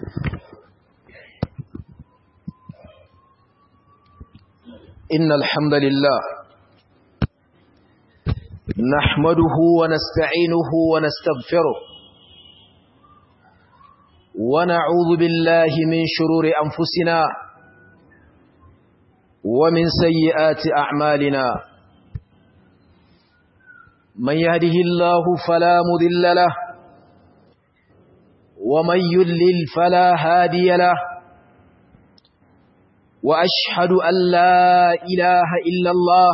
إن الحمد لله نحمده ونستعينه ونستغفره ونعوذ بالله من شرور أنفسنا ومن سيئات أعمالنا من يهده الله فلا مذل له ومن يذلل فلا هادي له وأشهد أن لا إله إلا الله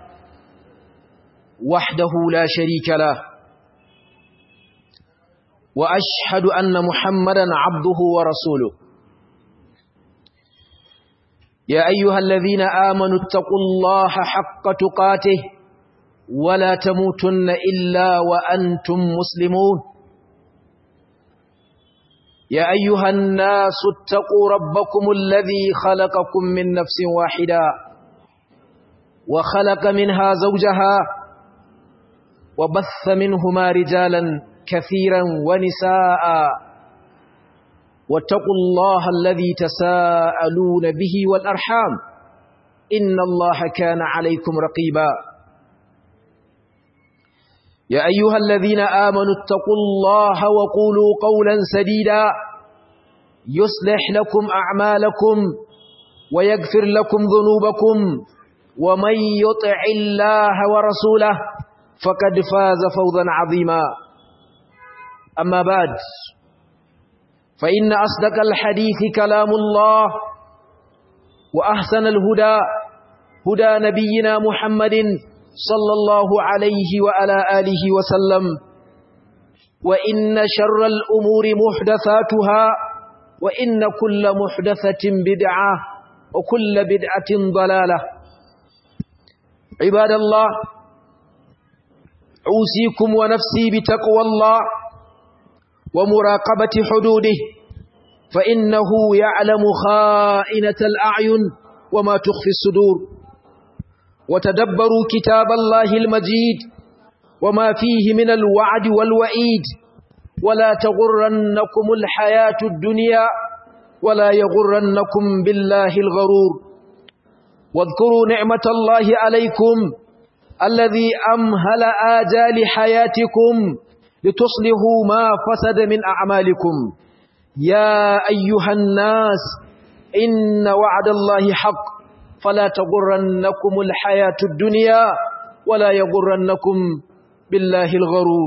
وحده لا شريك له وأشهد أن محمدا عبده ورسوله يا أيها الذين آمنوا اتقوا الله حق تقاته ولا تموتن إلا وأنتم مسلمون يا أيها الناس اتقوا ربكم الذي خلقكم من نفس واحدة وخلق منها زوجها وبث منهما رجالا كثيرا ونساء واتقوا الله الذي تساءلون به والأرحام إن الله كان عليكم رقيبا يا أيها الذين آمنوا اتقوا الله وقولوا قولا سديدا يصلح لكم أعمالكم ويغفر لكم ذنوبكم ومن يطع الله ورسوله فقد فاز فوزا عظيما أما بعد فإن أصدق الحديث كلام الله وأحسن الهدى هدى نبينا محمد صلى الله عليه وعلى آله وسلم وإن شر الأمور محدثاتها وإن كل محدثة بدعة وكل بدعة ضلالة عباد الله أوصيكم ونفسي بتقوى الله ومراقبة حدوده فإنه يعلم خائنة الأعين وما تخفي الصدور وتدبروا كتاب الله المجيد وما فيه من الوعد والوعيد ولا تغرنكم الحياة الدنيا ولا يغرنكم بالله الغرور واذكروا نعمة الله عليكم الذي أمهل آجال حياتكم لتصلحوا ما فسد من أعمالكم يا أيها الناس إن وعد الله حق فلا تغرنكم الحياة الدنيا ولا يغرنكم بالله الغرور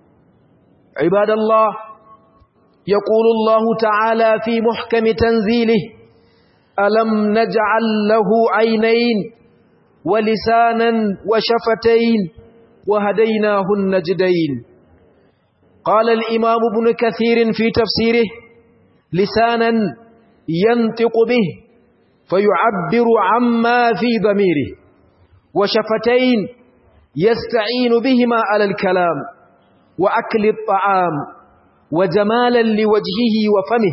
عباد الله يقول الله تعالى في محكم تنزيله ألم نجعل له عينين ولسانا وشفتين وهديناه النجدين قال الإمام ابن كثير في تفسيره لسانا ينطق به فيعبر عما في ضميره وشفتين يستعين بهما على الكلام وأكل الطعام وجمالا لوجهه وفمه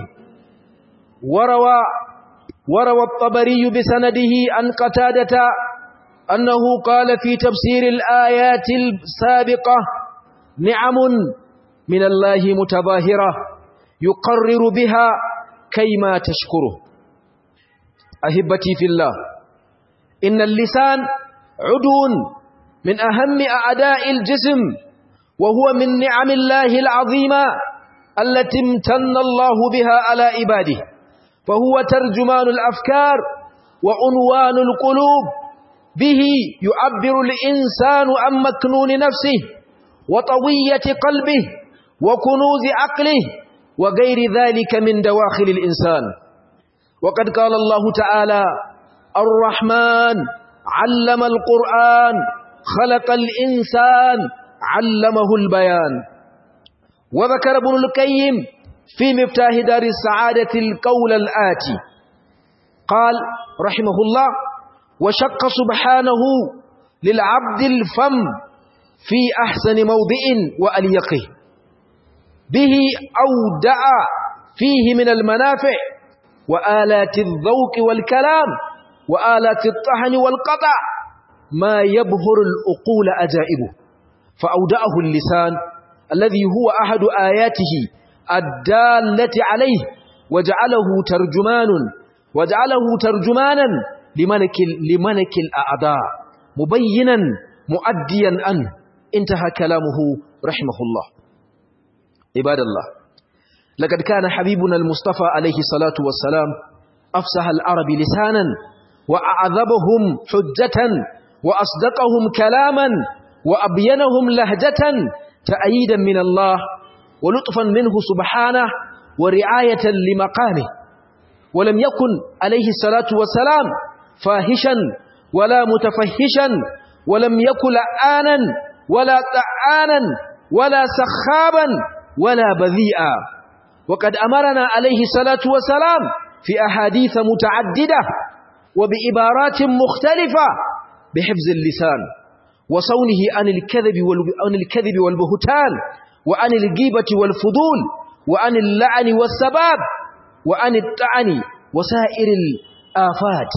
وروى وروى الطبري بسنده عن قتادة أنه قال في تفسير الآيات السابقة نعم من الله متظاهرة يقرر بها كيما تشكره أهبتي في الله إن اللسان عدو من أهم أعداء الجسم وهو من نعم الله العظيمة التي امتن الله بها على عباده فهو ترجمان الأفكار وعنوان القلوب به يعبر الإنسان عن مكنون نفسه وطوية قلبه وكنوز عقله وغير ذلك من دواخل الإنسان وقد قال الله تعالى الرحمن علم القرآن خلق الإنسان علمه البيان وذكر ابن القيم في مفتاح دار السعادة القول الآتي قال رحمه الله وشق سبحانه للعبد الفم في أحسن موضع وأليقه به أودع فيه من المنافع وآلات الذوق والكلام وآلات الطحن والقطع ما يبهر الأقول أجائبه فأودعه اللسان الذي هو أحد آياته الدالة عليه وجعله ترجمان وجعله ترجمانا لملك لملك الأعداء مبينا مؤديا عنه انتهى كلامه رحمه الله عباد الله لقد كان حبيبنا المصطفى عليه الصلاة والسلام أفسح العرب لسانا وأعذبهم حجة وأصدقهم كلاما وأبينهم لهجة تأييدا من الله ولطفا منه سبحانه ورعاية لمقامه ولم يكن عليه الصلاة والسلام فاهشا ولا متفهشا ولم يكن لآنا ولا طعانا ولا سخابا ولا بذيئا وقد أمرنا عليه الصلاة والسلام في أحاديث متعددة وبإبارات مختلفة بحفظ اللسان وصونه عن الكذب عن الكذب والبهتان وعن الغيبة والفضول وعن اللعن والسباب وعن الطعن وسائر الآفات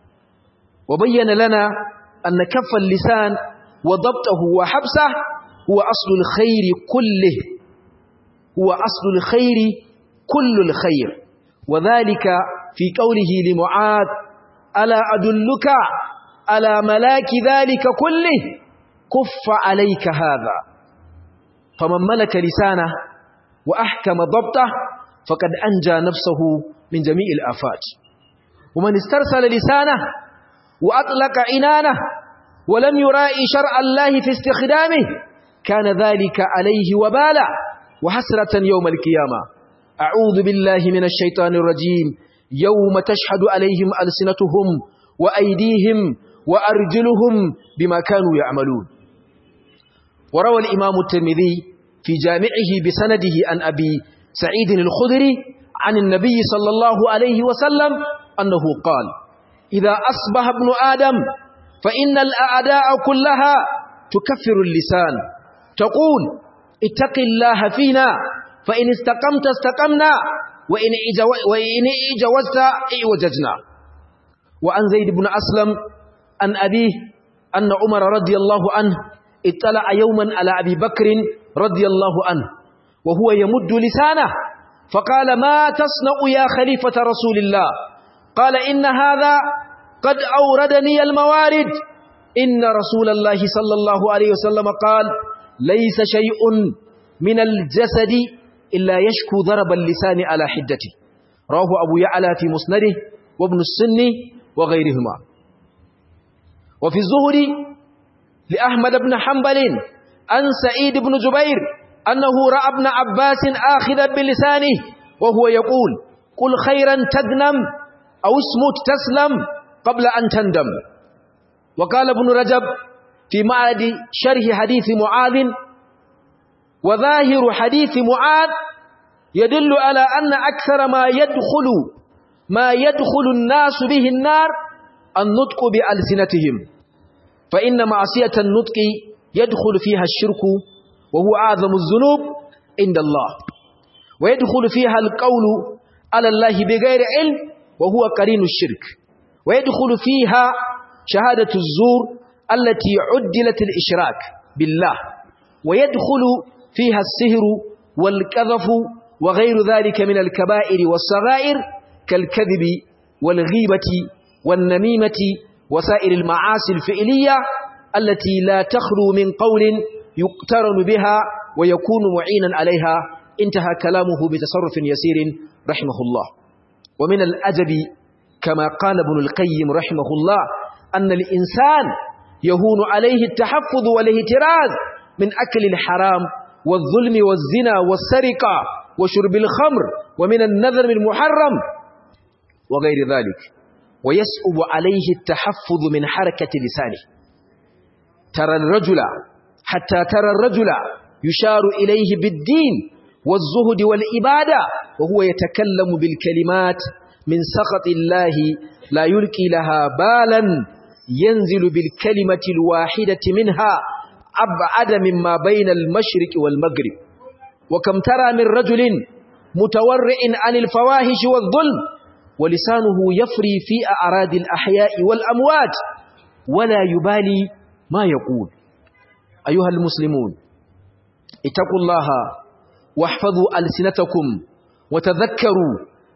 وبين لنا أن كف اللسان وضبطه وحبسه هو أصل الخير كله هو أصل الخير كل الخير وذلك في قوله لمعاذ ألا أدلك على ملاك ذلك كله كف عليك هذا فمن ملك لسانه وأحكم ضبطه فقد أنجى نفسه من جميع الآفات ومن استرسل لسانه وأطلق عنانه ولم يرائي شرع الله في استخدامه كان ذلك عليه وبالا وحسرة يوم القيامة أعوذ بالله من الشيطان الرجيم يوم تشهد عليهم ألسنتهم وأيديهم وأرجلهم بما كانوا يعملون وروى الإمام الترمذي في جامعه بسنده عن أبي سعيد الخدري عن النبي صلى الله عليه وسلم أنه قال إذا أصبح ابن آدم فإن الأعداء كلها تكفر اللسان تقول اتق الله فينا فإن استقمت استقمنا وإن إجوزت إعوججنا وعن زيد بن أسلم عن أبيه أن عمر رضي الله عنه اطلع يوما على أبي بكر رضي الله عنه وهو يمد لسانه فقال ما تصنع يا خليفة رسول الله قال إن هذا قد أوردني الموارد إن رسول الله صلى الله عليه وسلم قال ليس شيء من الجسد إلا يشكو ضرب اللسان على حدته رواه أبو يعلى في مسنده وابن السن وغيرهما وفي الزهر لأحمد بن حنبل عن سعيد بن جبير أنه رأى ابن عباس آخذا بلسانه وهو يقول قل خيرا تغنم أو اسمت تسلم قبل أن تندم وقال ابن رجب في معرض شرح حديث معاذ وظاهر حديث معاذ يدل على أن أكثر ما يدخل ما يدخل الناس به النار النطق بألسنتهم فإن معصية النطق يدخل فيها الشرك وهو أعظم الذنوب عند الله ويدخل فيها القول على الله بغير علم وهو قرين الشرك ويدخل فيها شهادة الزور التي عدلت الإشراك بالله ويدخل فيها السهر والكذف وغير ذلك من الكبائر والصغائر كالكذب والغيبة والنميمة وسائر المعاصي الفعلية التي لا تخلو من قول يقترن بها ويكون معينا عليها انتهى كلامه بتصرف يسير رحمه الله ومن الأدب كما قال ابن القيم رحمه الله أن الإنسان يهون عليه التحفظ والاهتراز من أكل الحرام والظلم والزنا والسرقة وشرب الخمر ومن النذر المحرم وغير ذلك ويسأب عليه التحفظ من حركة لسانه ترى الرجل حتى ترى الرجل يشار إليه بالدين والزهد والإبادة وهو يتكلم بالكلمات من سخط الله لا يلقي لها بالا ينزل بالكلمة الواحدة منها أبعد مما بين المشرق والمغرب وكم ترى من رجل متورع عن الفواحش والظلم ولسانه يفري في أعراض الأحياء والأموات ولا يبالي ما يقول أيها المسلمون اتقوا الله واحفظوا ألسنتكم وتذكروا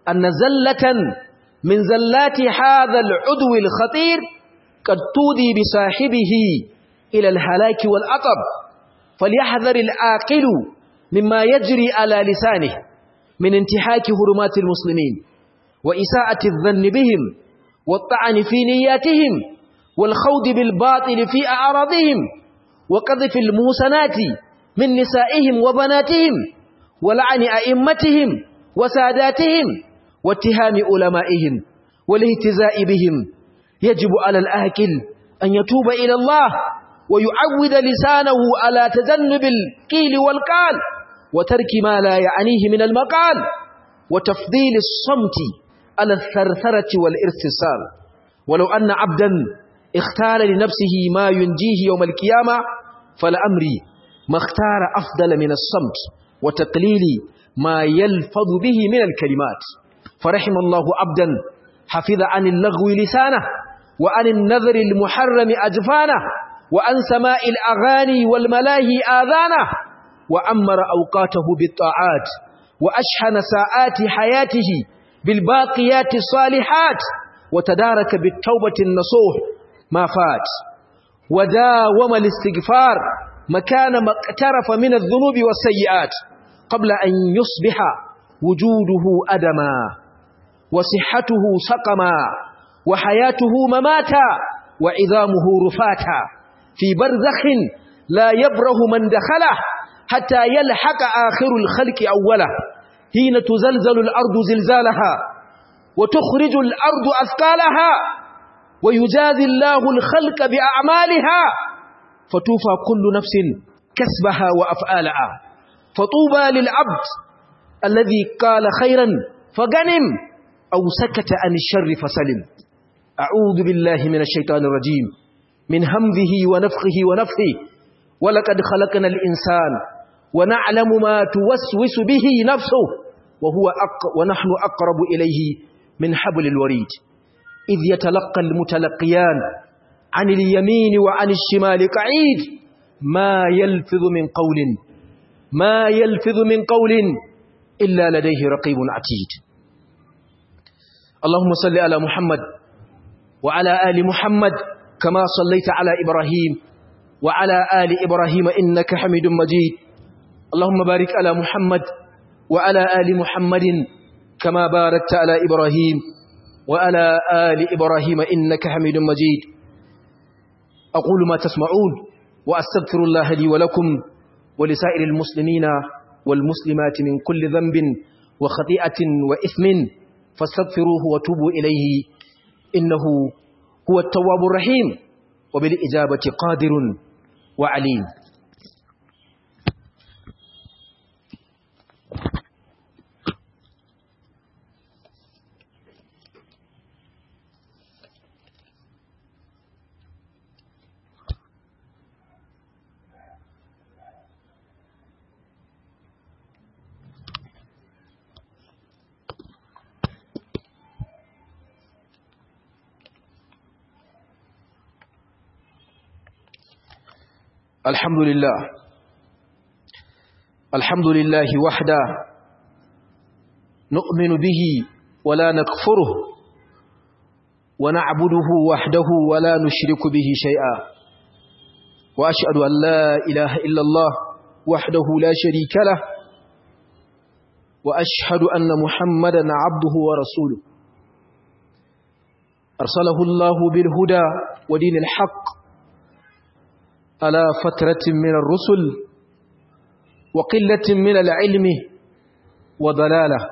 أن زلة من زلات هذا العدو الخطير قد تودي بصاحبه إلى الهلاك والأطب فليحذر العاقل مما يجري على لسانه من انتهاك هرمات المسلمين وإساءة الظن بهم والطعن في نياتهم والخوض بالباطل في أعراضهم وقذف الموسنات من نسائهم وبناتهم ولعن أئمتهم وساداتهم واتهام علمائهم والاهتزاء بهم يجب على الآكل أن يتوب إلى الله ويعود لسانه على تجنب القيل والقال وترك ما لا يعنيه من المقال وتفضيل الصمت على الثرثرة والارتسال ولو أن عبدا اختار لنفسه ما ينجيه يوم القيامة فلأمري ما اختار أفضل من الصمت وتقليل ما يلفظ به من الكلمات فرحم الله عبدا حفظ عن اللغو لسانه وعن النذر المحرم أجفانه وعن سماء الأغاني والملاهي آذانه وأمر أوقاته بالطاعات وأشحن ساعات حياته بالباقيات الصالحات وتدارك بالتوبة النصوح ما فات وداوم الاستغفار مكان ما اقترف من الذنوب والسيئات قبل أن يصبح وجوده أدما وصحته سقما وحياته مماتا وعظامه رفاتا في برزخ لا يبره من دخله حتى يلحق آخر الخلق أوله حين تزلزل الأرض زلزالها وتخرج الأرض أثقالها ويجازي الله الخلق بأعمالها فتوفى كل نفس كسبها وأفعالها فطوبى للعبد الذي قال خيرا فغنم أو سكت عن الشر فسلم أعوذ بالله من الشيطان الرجيم من همذه ونفخه ونفخه ولقد خلقنا الإنسان ونعلم ما توسوس به نفسه وهو أق ونحن أقرب إليه من حبل الوريد إذ يتلقى المتلقيان عن اليمين وعن الشمال قعيد ما يلفظ من قول ما يلفظ من قول إلا لديه رقيب عتيد اللهم صل على محمد وعلى آل محمد كما صليت على إبراهيم وعلى آل إبراهيم إنك حميد مجيد اللهم بارك على محمد وعلى آل محمد كما باركت على إبراهيم وعلى آل إبراهيم إنك حميد مجيد أقول ما تسمعون وأستغفر الله لي ولكم ولسائر المسلمين والمسلمات من كل ذنب وخطيئة وإثم فاستغفروه وتوبوا إليه إنه هو التواب الرحيم وبالإجابة قادر وعليم الحمد لله الحمد لله وحده نؤمن به ولا نكفره ونعبده وحده ولا نشرك به شيئا وأشهد أن لا إله إلا الله وحده لا شريك له وأشهد أن محمدا عبده ورسوله أرسله الله بالهدى ودين الحق على فترة من الرسل وقلة من العلم وضلالة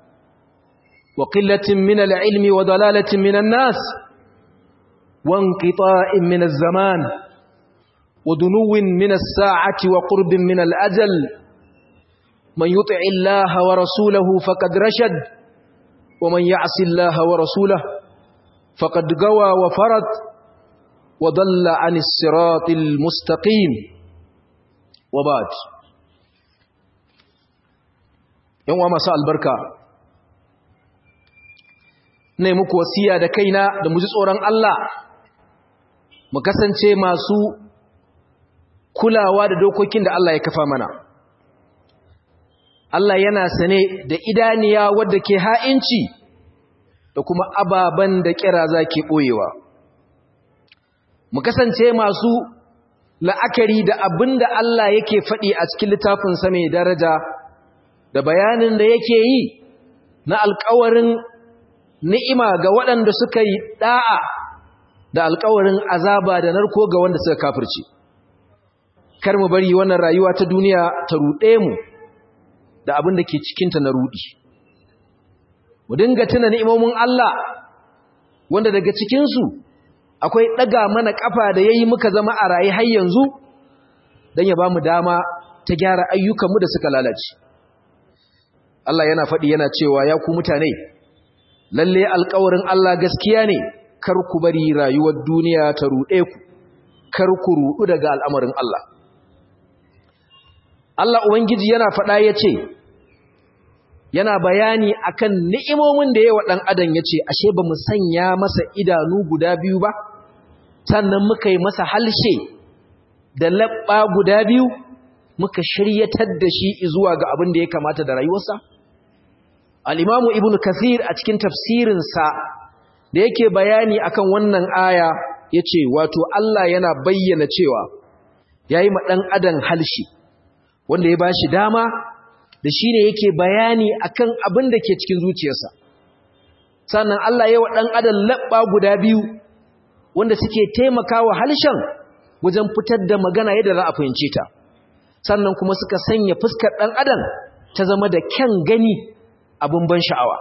وقلة من العلم وضلالة من الناس وانقطاع من الزمان ودنو من الساعة وقرب من الأجل من يطع الله ورسوله فقد رشد ومن يعص الله ورسوله فقد قوى وفرد وضل عن الصراط المستقيم وبعد yan uwa masu albarka ne muku wasiya da kaina da mu ji tsoron Allah mu kasance masu kulawa da dokokin da Allah ya kafa mana Allah yana sane da idaniya wadda ke ha'inci da kuma ababen da kiraza ke ɓoyewa mu kasance masu la'akari da abin da Allah yake faɗi a cikin littafinsa mai daraja da bayanin da yake yi na alkawarin ni'ima ga waɗanda suka yi ɗa'a da alkawarin azaba da narko ga wanda suka kafirce kar mu bari wannan rayuwa ta duniya ta ruɗe mu da abin da ke cikinta na ruɗi mu dinga tuna ni'imomin Allah wanda daga cikinsu akwai ɗaga mana ƙafa da ya yi muka zama a raye har yanzu don ya ba mu dama ta gyara ayyukanmu da suka lalace Allah yana faɗi yana cewa ya ku mutane lalle alƙawarin Allah gaskiya ne kar ku bari rayuwar duniya ta ruɗe ku kar ku ruɗu daga al'amarin Allah Allah Ubangiji yana faɗa ya ce yana bayani akan ni'imomin da yawa ɗan adam ya ce ashe ba mu sanya masa idanu guda biyu ba sannan muka yi masa halshe da laɓɓa guda biyu muka shiryatar da shi zuwa ga abin da ya kamata da rayuwarsa al'imamu ibn kathir a cikin tafsirinsa da yake bayani akan wannan aya ya ce wato Allah yana bayyana cewa ya yi ɗan adam halshe wanda ya ba shi dama da shi ne yake bayani akan abin da ke cikin zuciyarsa sannan Allah ya wa ɗan adam laɓɓa guda biyu wanda suke taimakawa halshen wajen fitar da magana yadda za a fahimce ta sannan kuma suka sanya fuskar ɗan adam ta zama da kyan gani abin ban sha'awa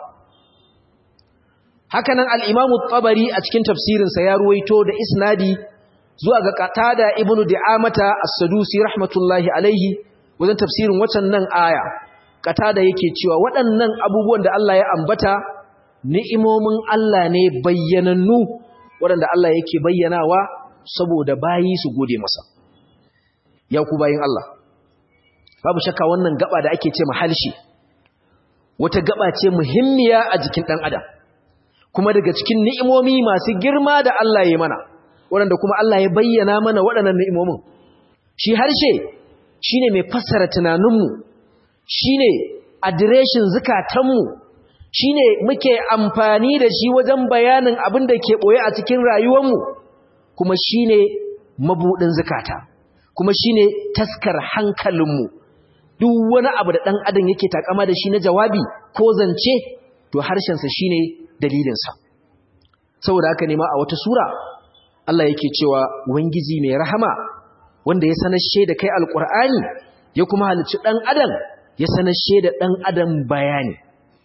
hakanan al'imamu tsabari a cikin tafsirinsa ya ruwaito da isnadi zuwa ga katada ibnu di'amata as-sadusi rahmatullahi alaihi wajen tafsirin wacan nan aya katada yake cewa waɗannan abubuwan da Allah ya ambata ni'imomin Allah ne bayyanannu waɗanda Allah yake bayyanawa saboda bayi su gode masa ya ku bayin Allah babu shakka wannan gaba da ake ce mahalshi wata gaba ce muhimmiya a jikin ɗan adam kuma daga cikin ni'imomi masu girma da Allah ya mana waɗanda kuma Allah ya bayyana mana waɗannan ni'imomin shi harshe shine mai fassara tunaninmu shine adireshin zukatanmu shine muke amfani da shi wajen bayanin abin da ke ɓoye a cikin rayuwarmu kuma shine mabuɗin zukata kuma shine taskar hankalinmu duk wani abu da ɗan adam yake takama da shi na jawabi ko zance to harshensa shine dalilinsa saboda haka ne ma a wata sura Allah yake cewa ubangiji mai rahama wanda ya sanashe da kai alkur'ani ya kuma halicci ɗan adam ya sanashe da ɗan adam bayani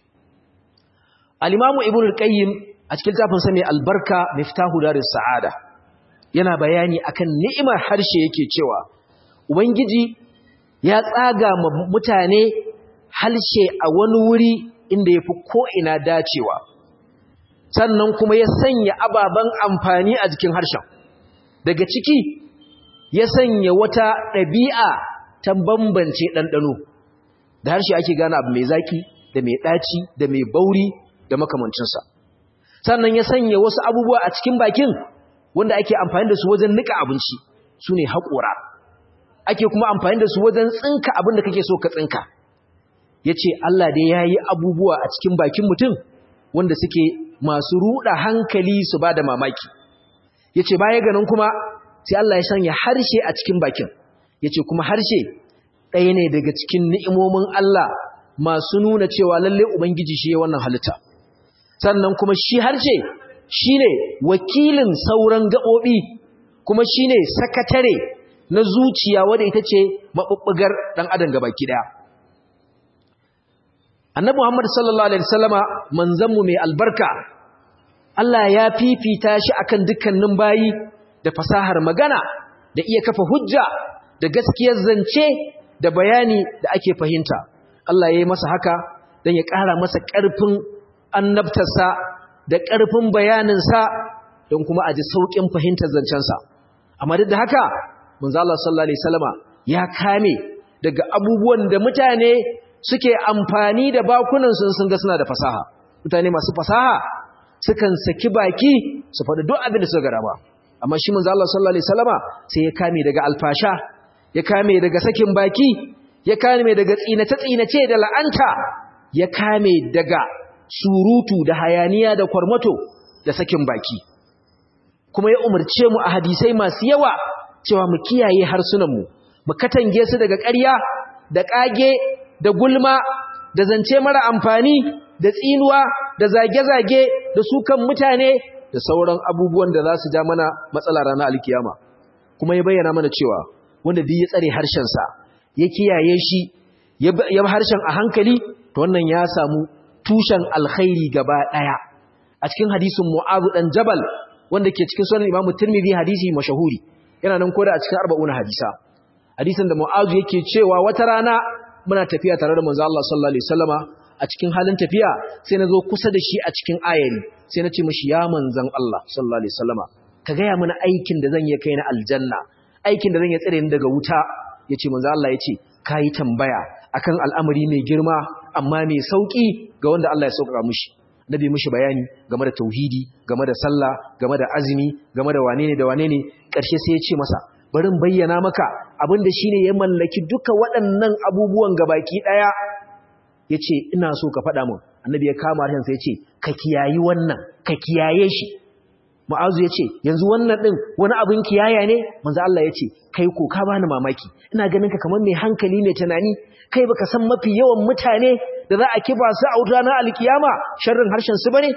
al-imamu ibnu al-qayyim a cikin tafin sa mai albarka miftahu daris sa'ada yana bayani akan ni'imar harshe yake cewa ubangiji ya tsaga ma mutane harshe a wani wuri inda yafi ko ina dacewa sannan kuma ya sanya ababen amfani a jikin harshen daga ciki ya sanya wata ɗabi'a ta bambance ɗanɗano da harshe ake gane abu mai zaki da mai ɗaci da mai bauri da makamancinsa sannan ya sanya wasu abubuwa a cikin bakin wanda ake amfani da su wajen nika abinci su ne haƙora ake kuma amfani da su wajen tsinka abin da kake so ka tsinka ya ce Allah dai ya yi abubuwa a cikin bakin mutum wanda suke masu ruɗa hankali su ba da mamaki ya ce baya ganin kuma sai Allah ya sanya harshe a cikin bakin ya ce kuma harshe ɗaya ne daga cikin ni'imomin Allah masu nuna cewa lalle Ubangiji shi ya wannan halitta sannan kuma shi harshe shi ne wakilin sauran gaɓoɓi kuma shi ne sakatare na zuciya wadda ita ce maɓuɓɓugar ɗan adam gabaki ɗaya annabi Muhammad sallallahu alaihi wasallama manzanmu mai albarka Allah ya fifita shi akan dukkanin bayi da fasahar magana da iya kafa hujja da gaskiyar zance da bayani da ake fahimta Allah ya yi masa haka don ya ƙara masa ƙarfin annabtarsa da ƙarfin bayaninsa don kuma a ji sauƙin fahimtar zancensa amma duk da haka manzo Allah sallallahu alaihi wasallama ya kame daga abubuwan da mutane suke amfani da bakunan sun sun ga suna da fasaha mutane masu fasaha sukan saki baki su faɗi duk abin da suka gara ba amma shi manzo Allah sallallahu alaihi wasallama sai ya kame daga alfasha ya kame daga sakin baki ya kame daga tsinace-tsinace da la'anta ya kame daga surutu da hayaniya da kwarmato da sakin baki kuma ya umarce mu a hadisai masu yawa cewa mu kiyaye harsunanmu mu katange su daga ƙarya da ƙage da gulma da zance mara amfani da tsinuwa da zage-zage da sukan mutane da sauran abubuwan da za su ja mana matsala ranar alkiyama kuma ya bayyana mana cewa wanda duk ya tsare harshensa ya kiyaye shi ya harshen a hankali to wannan ya samu tushen alkhairi gaba ɗaya a cikin hadisin mu'azu dan jabal wanda ke cikin sunan imamu tirmidhi hadisi mashahuri yana nan koda a cikin arba'una hadisa hadisin da mu'azu yake cewa wata rana muna tafiya tare da manzo Allah sallallahu alaihi wasallama a cikin halin tafiya sai na zo kusa da shi a cikin ayari sai na ce mishi ya manzon Allah sallallahu alaihi wasallama ka gaya mana aikin da zan yi kai na aljanna aikin da zan yi tsare ni daga wuta yace manzo Allah yace kai tambaya akan al'amari mai girma amma mai sauki ga wanda Allah ya sauka mishi nabi mishi bayani game da tauhidi game da sallah game da azumi game da wane ne da wane ne karshe sai ya ce masa barin bayyana maka abinda shine ya mallaki duka waɗannan abubuwan gabaki daya yace ina so ka faɗa min annabi ya kama harshen sai yace ka kiyayi wannan ka kiyaye shi mu'azu yace yanzu wannan din wani abin kiyaya ne manzo Allah yace kai ko ka bani mamaki ina ganin ka kamar mai hankali mai tunani kai baka san mafi yawan mutane da za a kiba su a wuta na alkiyama sharrin harshen su bane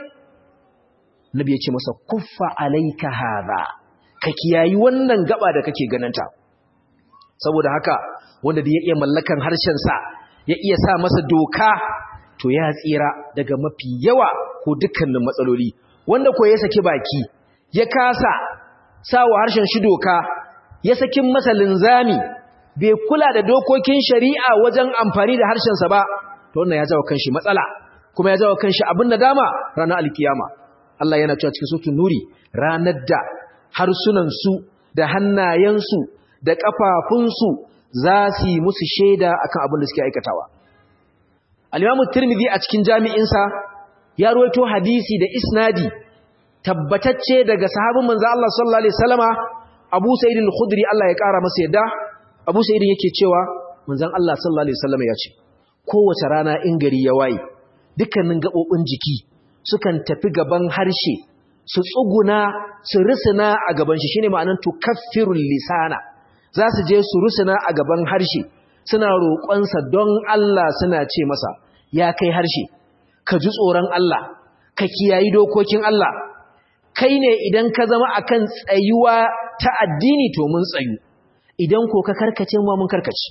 nabi yace masa kuffa alayka hadha ka kiyayi wannan gaba da kake ganinta saboda haka wanda da ya iya mallakan harshen sa ya iya sa masa doka to ya tsira daga mafi yawa ko dukkanin matsaloli wanda ko ya saki baki ya kasa sawa harshen shi doka ya sakin masa linzami bai kula da dokokin shari'a wajen amfani da harshensa ba to wannan ya jawo kanshi matsala kuma ya jawo kanshi abin da dama ranar alkiyama Allah yana cewa cikin sutun nuri ranar da harsunansu da hannayensu da ƙafafunsu za su yi musu shaida akan abin da suke aikatawa al-Imam Tirmidhi a cikin jami'insa ya ruwaito hadisi da isnadi tabbatacce daga sahabin manzo Allah sallallahu alaihi wasallama Abu Sa'id al-Khudri Allah ya kara masa yadda Abu Sa'id yake cewa manzon Allah sallallahu alaihi wasallama ya ce kowace rana in gari ya waye dukkanin gabobin jiki sukan tafi gaban harshe su tsuguna su risina a gaban shi shine ma'anar tukaffirul lisana za su je su risina a gaban harshe suna roƙonsa don Allah suna ce masa ya kai harshe ka ji tsoron Allah ka kiyayi dokokin Allah kai ne idan ka zama akan tsayuwa ta addini to mun tsayu idan ko ka karkace mu mun karkace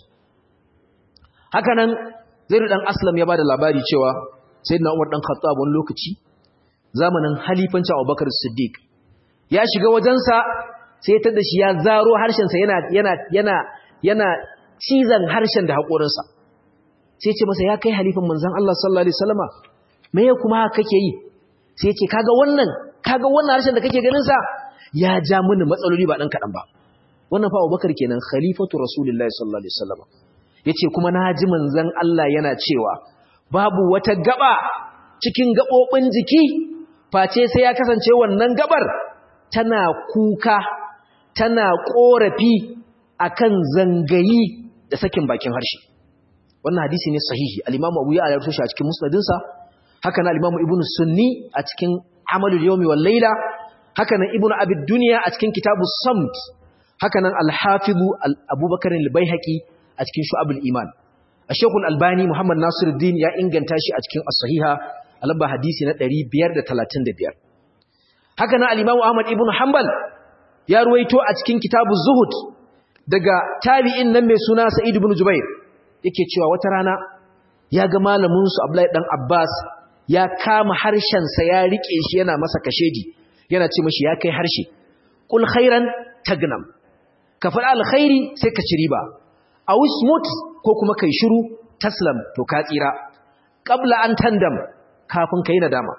hakanan Zaid dan Aslam ya bada labari cewa Sayyidina Umar dan Khattab wani lokaci zamanin halifancin Abubakar Siddiq ya shiga wajensa sai ta da shi ya zaro harshen sa yana yana yana yana cizan harshen da haƙorinsa sai ce masa ya kai halifan manzon Allah sallallahu alaihi wasallama me ya kuma kake yi sai ya ce kaga wannan kaga wannan harshen da kake ganin sa ya ja mini matsaloli ba dan kadan ba wannan fa Abubakar kenan khalifatu Rasulullahi sallallahu alaihi wasallama yace kuma na ji manzon Allah yana cewa babu wata gaba cikin gabobin jiki face sai ya kasance wannan gabar tana kuka tana korafi akan zangayi da sakin bakin harshe wannan hadisi ne sahihi al-Imam Abu Ya'la ya rawaito shi a cikin musnadinsa haka na al-Imam Ibn Sunni a cikin Amalul Yawmi wal Layla haka nan Ibn Abi Dunya a cikin Kitabus Samt haka nan Al-Hafiz Abubakar al-Baihaqi a cikin Shu'abul Iman Sheikh Al-Albani Muhammad Nasiruddin ya inganta shi a cikin As-Sahiha alaba hadisi na 535 haka nan al-Imam Ahmad ibn Hanbal ya ruwaito a cikin Kitabuz Zuhud daga tabi'in nan mai suna Sa'id ibn Jubair yake cewa wata rana ya ga malamin su Abdullahi dan Abbas ya kama harshen sa ya rike shi yana masa kashedi yana ce mishi ya kai harshe kul khairan tagnam ka faɗa alkhairi sai ka ci riba aw smut ko kuma kai shiru taslam to ka tsira qabla an tandam kafin kai nadama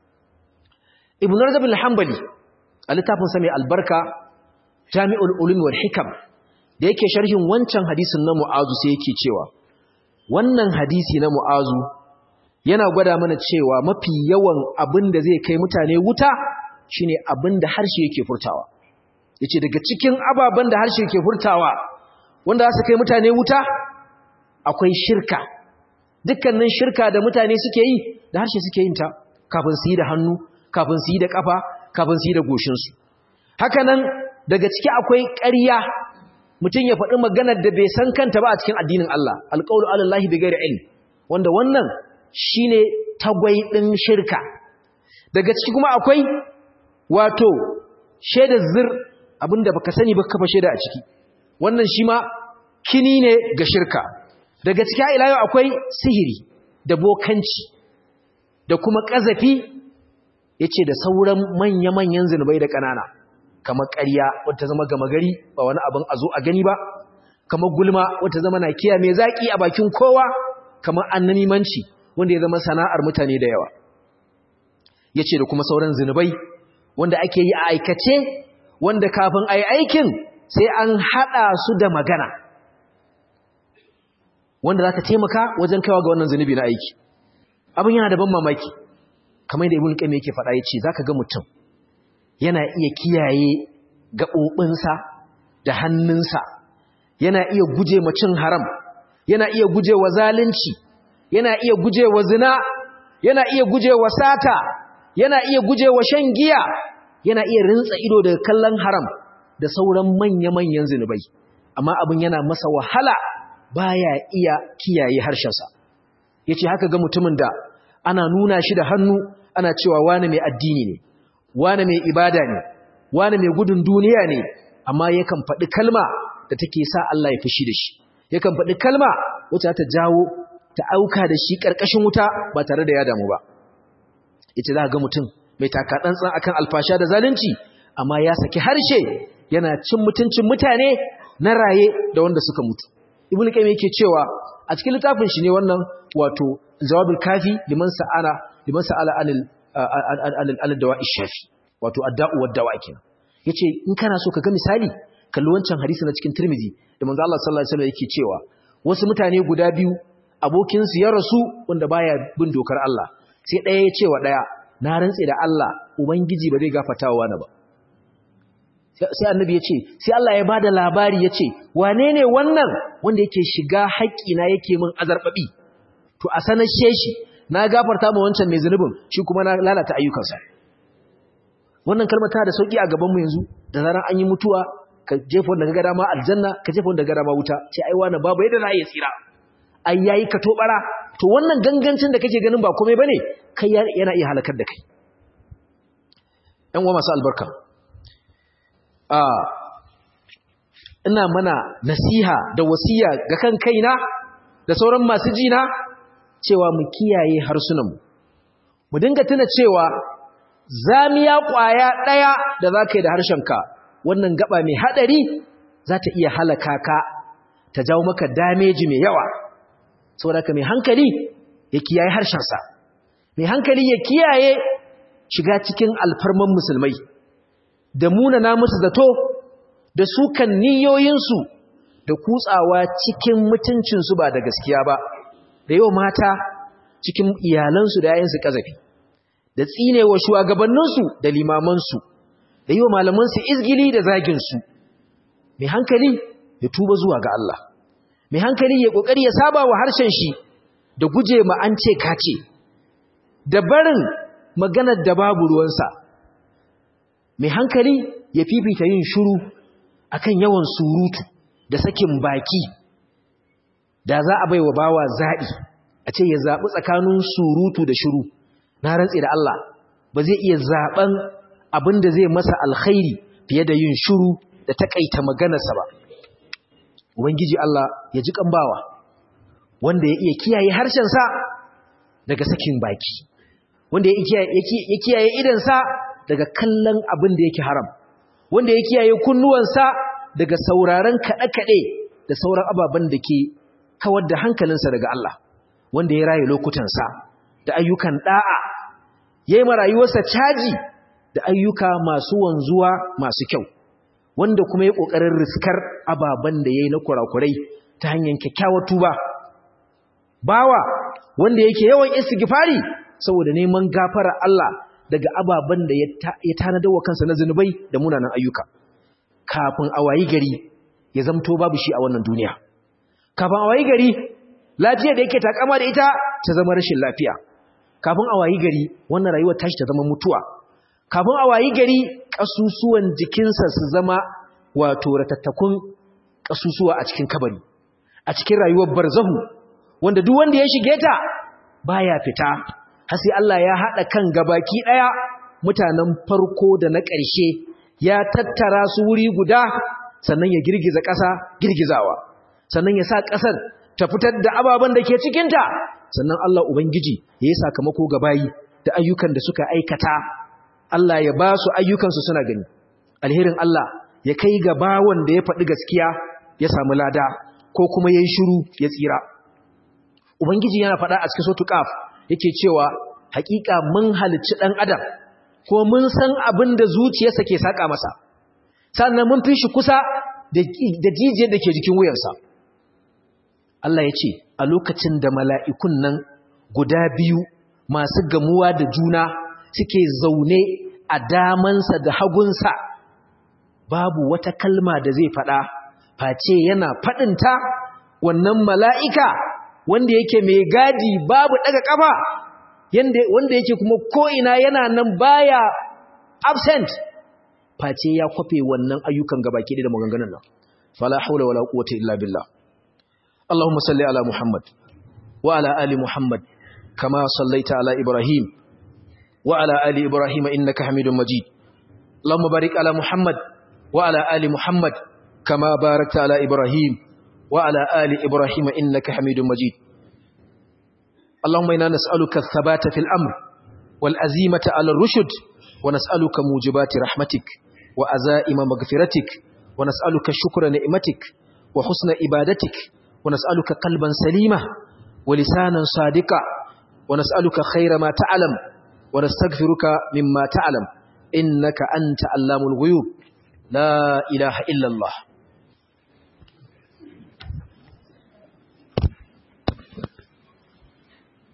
ibn rajab al-hanbali a littafin sa mai albarka jami'ul ulum wal hikam da yake sharhin wancan hadisin na mu'azu sai yake cewa wannan hadisi na mu'azu yana gwada mana cewa mafi yawan abin da zai kai mutane wuta shine abin da harshe yake furtawa yace daga cikin ababen da harshe yake furtawa wanda za su kai mutane wuta akwai shirka dukkanin shirka da mutane suke yi da harshe suke yin ta kafin su yi da hannu kafin su yi da kafa kafin su yi da goshinsu haka nan daga ciki akwai ƙarya mutum ya faɗi maganar da bai san kanta ba a cikin addinin Allah alƙawlu alallahi bi ghairi ilm wanda wannan shine tagwai ɗin shirka daga ciki kuma akwai wato shaidar zir abinda baka sani ba kafa shaida a ciki wannan shi ma kini ne ga shirka daga ciki ila yau akwai sihiri da bokanci da kuma ƙazafi yace da sauran manya-manyan zinubai da ƙanana kamar ƙarya wata zama gama gari ba wani abin a zo a gani ba kamar gulma wata zama na kiya mai zaƙi a bakin kowa kamar annanimanci wanda ya zama sana'ar mutane da yawa ya ce da kuma sauran zinubai wanda ake yi a aikace wanda kafin a yi aikin sai an haɗa su da magana wanda za ka taimaka wajen kaiwa ga wannan zunubi na aiki abin yana da ban mamaki kamar da ibn qayyim yake faɗa yace zaka ga mutum yana iya kiyaye gaɓoɓinsa da hannunsa yana iya guje ma cin haram yana iya guje wa zalunci yana iya guje wa zina yana iya guje wa sata yana iya guje wa shan giya yana iya rintsa ido daga kallon haram da sauran manya-manyan zinubai amma abin yana masa wahala baya iya kiyaye harshensa yace haka ga mutumin da ana nuna shi da hannu ana cewa wani mai addini ne wani mai ibada ne wani mai gudun duniya ne amma yakan faɗi kalma da take sa Allah ya fushi da shi yakan faɗi kalma wacce ta jawo ta auka da shi ƙarƙashin wuta ba tare da ya damu ba ita za ga mutum mai taka tsantsan akan alfasha da zalunci amma ya saki harshe yana cin mutuncin mutane na raye da wanda suka mutu ibnu qayyim yake cewa a cikin littafin shi ne wannan wato jawabul kafi liman sa'ala liman sa'ala anil anil dawa'i shafi wato adda'u wad dawa kenan yace in kana so ka ga misali kalli wancan hadisi na cikin Tirmidhi da manzo Allah sallallahu alaihi wasallam yake cewa wasu mutane guda biyu abokin su ya rasu wanda baya bin dokar Allah sai ɗaya ya ce wa ɗaya na rantse da Allah ubangiji ba zai gafarta wa wani ba sai annabi ya ce sai Allah ya bada labari ya ce wane ne wannan wanda yake shiga haƙƙina yake min azarbabi to a sanar shi na gafarta ma wancan mai zunubin shi kuma na lalata ayyukansa wannan kalmar tana da sauki a gaban mu yanzu da zaran an yi mutuwa ka jefa wanda kaga dama aljanna ka jefa wanda kaga dama wuta sai ai wani babu yadda za a yi tsira ai yayi ka tobara to wannan gangancin da kake ganin ba komai bane kai yana iya halakar da kai ɗan uwa masu albarka a ina mana nasiha da wasiya ga kan kaina da sauran masu jina cewa mu kiyaye harsunanmu mu dinga tuna cewa zamiya ƙwaya ɗaya da za ka yi da harshenka wannan gaba mai haɗari za ta iya halaka ka ta jawo maka dameji mai yawa saboda ka mai hankali ya kiyaye harshensa mai hankali ya kiyaye shiga cikin alfarman musulmai da munana musu zato da sukan niyoyinsu da kutsawa cikin mutuncinsu ba da gaskiya ba da yau mata cikin iyalansu da yayansu kazafi da tsinewa shugabanninsu da limamansu da yau malamansu izgili da zaginsu mai hankali ya tuba zuwa ga Allah mai hankali ya kokari ya saba wa harshen shi da guje ma an ce kace da barin maganar da babu ruwansa mai hankali ya fifita yin shiru akan yawan surutu da sakin baki da za a bai wa bawa zaɓi a ce ya zaɓi tsakanin surutu da shiru na rantse da Allah ba zai iya zaɓen abin da zai masa alkhairi fiye da yin shiru da taƙaita maganarsa ba ubangiji Allah ya ji bawa wanda ya iya kiyaye harshensa daga sakin baki wanda ya kiyaye idansa daga kallon abin da yake haram wanda ya kiyaye kunnuwansa daga sauraron kaɗe-kaɗe da sauran ababen da ke kawar da hankalinsa daga Allah wanda ya raye lokutansa da ayyukan ɗa'a ya yi marayuwarsa caji da ayyuka masu wanzuwa masu kyau wanda kuma ya ƙoƙarin riskar ababen da ya yi na kurakurai ta hanyar kyakkyawar tuba bawa wanda yake yawan istighfari saboda neman gafara Allah daga ababen da ya tanadar wa kansa na zunubai da munanan ayyuka kafin a wayi gari ya zamto babu shi a wannan duniya kafin a wayi gari lafiya da yake takama da ita ta zama rashin lafiya kafin a wayi gari wannan rayuwar tashi ta zama mutuwa kafin a wayi gari kasusuwan jikinsa su zama wato ratattakun kasusuwa a cikin kabari a cikin rayuwar barzahu wanda duk wanda ya shige ta baya fita har sai Allah ya hada kan gabaki daya mutanen farko da na ƙarshe ya tattara su wuri guda sannan ya girgiza ƙasa girgizawa sannan ya sa ƙasar ta fitar da ababen da ke cikinta sannan Allah Ubangiji ya yi sakamako ga bayi da ayyukan da suka aikata Allah ya ba su ayyukansu suna gani alherin Allah ya kai ga bawon da ya faɗi gaskiya ya samu lada ko kuma ya yi shiru ya tsira Ubangiji yana faɗa a cikin sotu ƙaf yake cewa haƙiƙa mun halicci ɗan adam ko mun san abin da zuciyarsa ke saƙa masa sannan mun fi shi kusa da jijiyar da ke jikin wuyansa Allah ya ce a lokacin da mala'ikun nan guda biyu masu gamuwa da juna suke zaune a damansa da hagunsa babu wata kalma da zai faɗa face yana faɗinta wannan mala'ika wanda yake mai gadi babu ɗaga ƙafa wanda yake kuma ko'ina yana nan baya absent face ya kwafe wannan ayyukan gabaki da maganganun nan fala haula wala quwwata illa billah Allahumma salli ala Muhammad wa ala ali Muhammad kama sallaita ala Ibrahim wa ala ali Ibrahim innaka Hamidum Majid Allahumma barik ala Muhammad wa ala ali Muhammad kama barakta ala Ibrahim wa ala ali Ibrahim innaka Hamidum Majid اللهم إنا نسألك الثبات في الأمر والأزيمة على الرشد ونسألك موجبات رحمتك وأزائم مغفرتك ونسألك شكر نعمتك وحسن إبادتك ونسألك قلبا سليما ولسانا صادقا ونسألك خير ما تعلم ونستغفرك مما تعلم إنك أنت علام الغيوب لا إله إلا الله